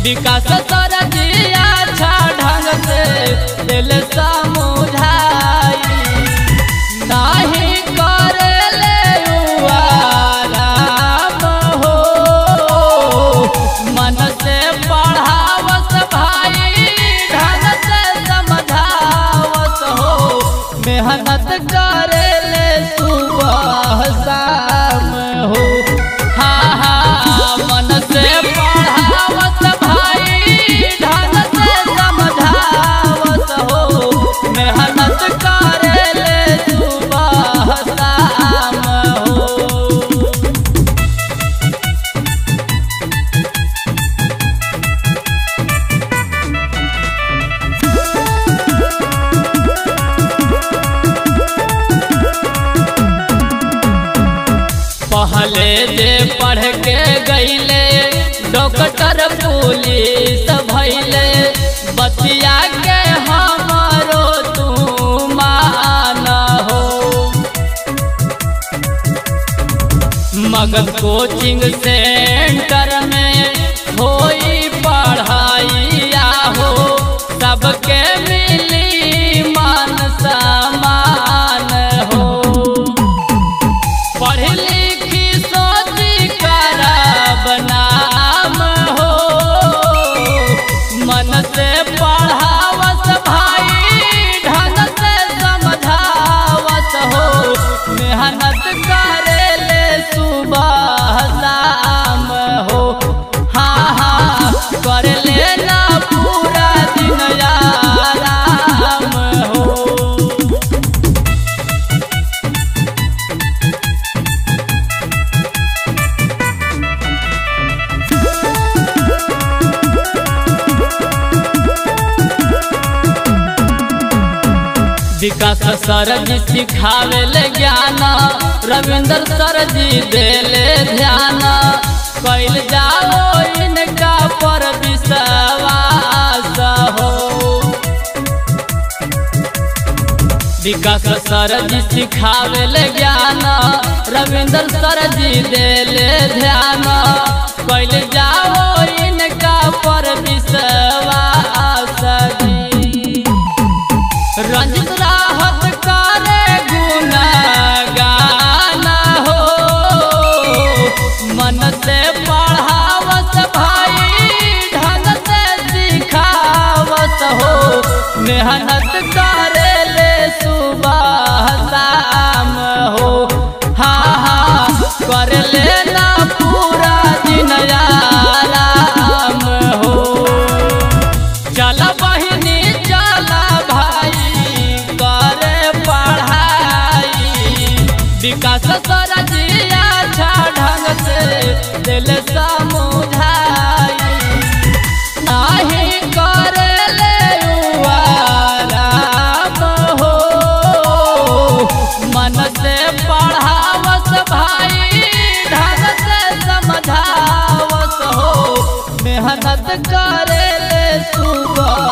विकास सर जिया अच्छा ढंग से दिल समुझाई नाही करेले उ आराम हो मन से पढ़ावस भाई ढंग से समझावस हो मेहनत करेले सुबह शाम हो हाँ हाँ मन से पढ़ावस भाई ढंग से समझावस हो मेहनत करेले सुबह शाम हो पहले जे पढ़ के गईले डॉक्टर पुलिस भैले बतिया के हमारो तू मान हो मगध कोचिंग सेंटर में होई पढ़ाइया हो सबके मिली मान समान हो पढ़ लिखी सोची करब नाम हो मन से पढ़ावस भाई ढंग से समझावस हो मेहनत करेले सुबह शाम हो हाँ हाँ कर लेना पूरा दिन आराम हो विकास सर जी सिखावे ले ज्ञान रविंद्र सर जी देले ध्यान कैल जाओ इनका पर विश्वास हो विकास सर जी सिखावे ले ज्ञान रविंद्र सर जी देले ध्यान कैल जाओ इनका पर विश्वास जी रंजित राहत करे गुना गाना हो मन से पढ़ावस भाई ढंग से सिखावस हो मेहनत करे ले सुबह शाम हो हाँ हाँ कर लेना पूरा दिन आराम हो चल बहिनी चल भाई करे पढ़ाई विकास सर जिया अच्छा ढंग से दिल समुझाई नाही करेले उ आराम हो मन से पढ़ावस भाई ढंग से समझावस हो मेहनत करेले सुबह